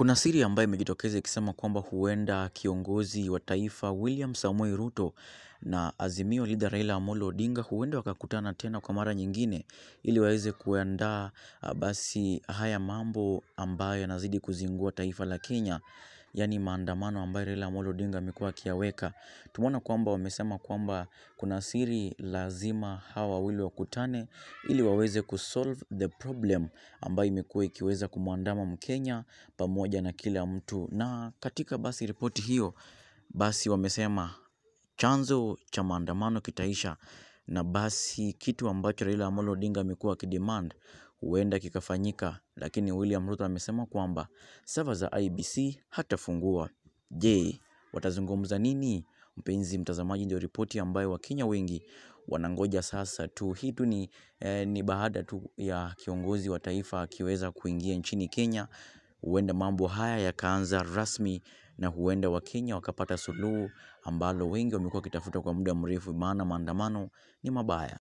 Kuna siri ambayo imejitokeza ikisema kwamba huenda kiongozi wa taifa William Samoei Ruto na Azimio leader Raila Amolo Odinga huenda wakakutana tena kwa mara nyingine ili waweze kuandaa basi haya mambo ambayo yanazidi kuzingua taifa la Kenya yaani maandamano ambayo Raila Amolo Odinga amekuwa akiyaweka. Tumeona kwamba wamesema kwamba kuna siri lazima hawa wawili wakutane ili waweze kusolve the problem ambayo imekuwa ikiweza kumwandama mkenya pamoja na kila mtu. Na katika basi ripoti hiyo basi wamesema chanzo cha maandamano kitaisha na basi kitu ambacho Raila Amolo Odinga amekuwa akidemand huenda kikafanyika lakini William Ruto amesema kwamba server za IEBC hatafungua. Je, watazungumza nini? Mpenzi mtazamaji ndio ripoti ambayo wakenya wengi wanangoja sasa tu. Hii tu ni, ni baada tu ya kiongozi wa taifa akiweza kuingia nchini Kenya. Huenda mambo haya yakaanza rasmi na huenda wakenya wakapata suluhu ambalo wengi wamekuwa wakitafuta kwa muda mrefu maana maandamano ni mabaya.